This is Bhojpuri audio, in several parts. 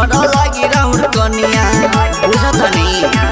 सुनर लागी राउर कनिया बुझतनी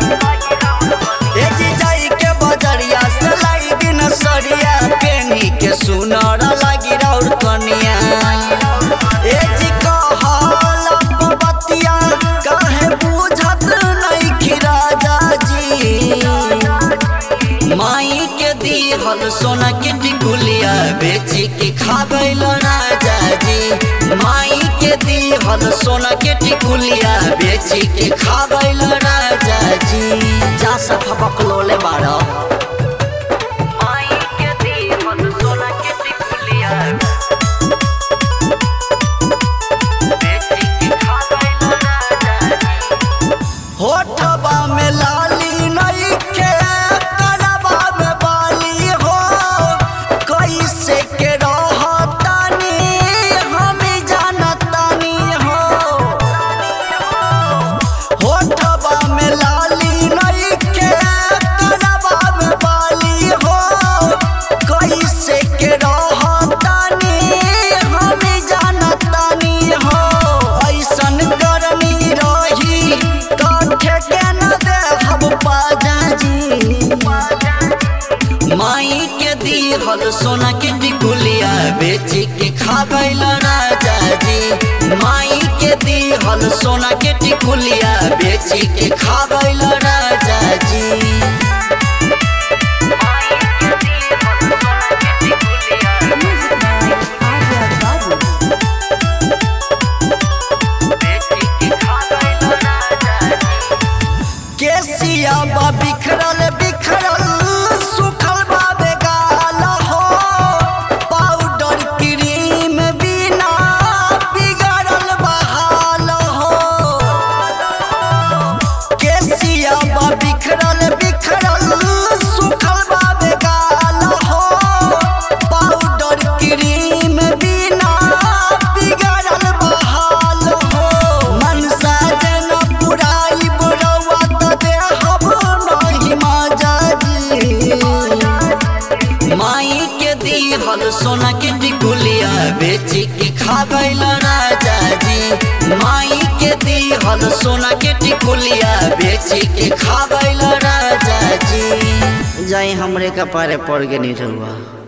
ए जी जाई के बजरिया से लाई दिन सरिया पेनी के सुनर लागी राउर कनिया ए जी कहल बतिया काहे बुझत नहीं कि राजा जी माई के दिहल सोना के टिकुलिया बेची के खाबैल राजा जी माई के दिहल सोना के टिकुलिया बेची के खाबैल राजा जी जा सफा बकलोले बाड़ा माई के दिहल सोना के टिकुलिया बेची के खाबैल राजा जी होठबा में लाली नहीं के करबा में बाली हो कैसे के रहतानी हम जानतानी हो होठबा में लाली नहीं के करबा में बाली हो कैसे के रहतानी हम जानतानी हो ऐसन करनी रही काठे के न देहब पाजा जी माई के दिहल सोना के टिकुलिया बेची के खाबैल राजा जी माई के दिहल सोना के टिकुलिया बेची के खाबैल राजा जी Arya Babu. केसिया बा बिखरल बिखरल सुखल बा बेगाल हो पाउडर क्रीम बिना बिगड़ल बहाल हो केसिया बा बिखरल बिखरल सुखल बा बेगाल हो पाउडर क्रीम बिना बिगड़ल बहाल हो मनसा जन पुराई बुरवा त देहब नहीं माजा जी माई के दिहल सोना के टिकुलिया बेची के खाबैल राजा जी माई के दिहल सोना के टिकुलिया बेची के खाबैल राजा जी जाई हमरे कपारे पड़ के नहीं रहुआ